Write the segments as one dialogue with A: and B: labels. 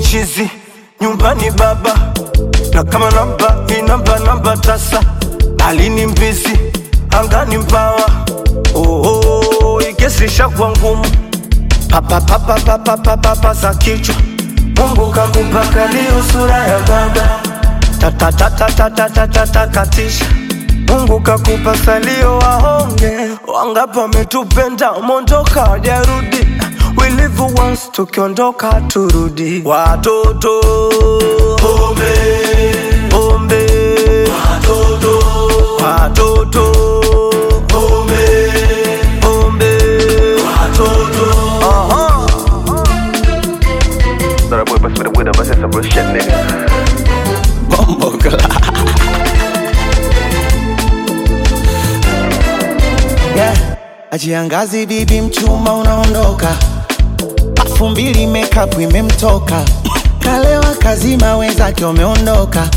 A: chizi nyumbani baba na kama namba inamba namba tasa alini mbizi angani mbawa oho ikesisha kwa ngumu papapapapapapapa za kichwa mungu kakupaka leo sura ya baba tatatatatatatatakatisha mungu kakupa salio wahonge wangapi wametupenda mondoka wajarudi We live once tukiondoka turudi watoto pombe pombe watoto watoto pombe pombe watoto Aha.
B: Thought I would bust with a winner, but that's some real shit, nigga.
A: Bombo
C: yeah. Ajiangazi bibi mchuma unaondoka, pafu mbili makeup imemtoka, kalewa kazima wenzake wameondoka.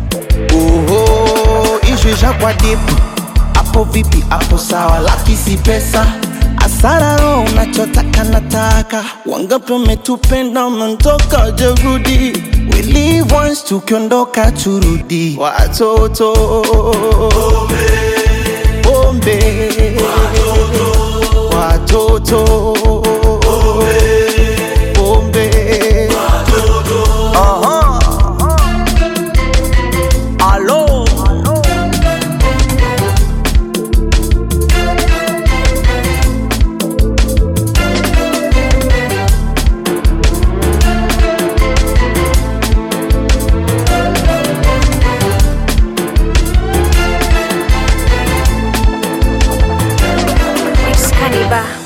C: Uho, ishu ishakwa dipu, hapo vipi? Hapo sawa, laki si pesa asara roho unachotaka nataka, wangapi wametupenda wameondoka, jerudi We live once, tukiondoka turudi, watoto pombe watoto pombe
A: Aha. Alo.
D: Excalibur.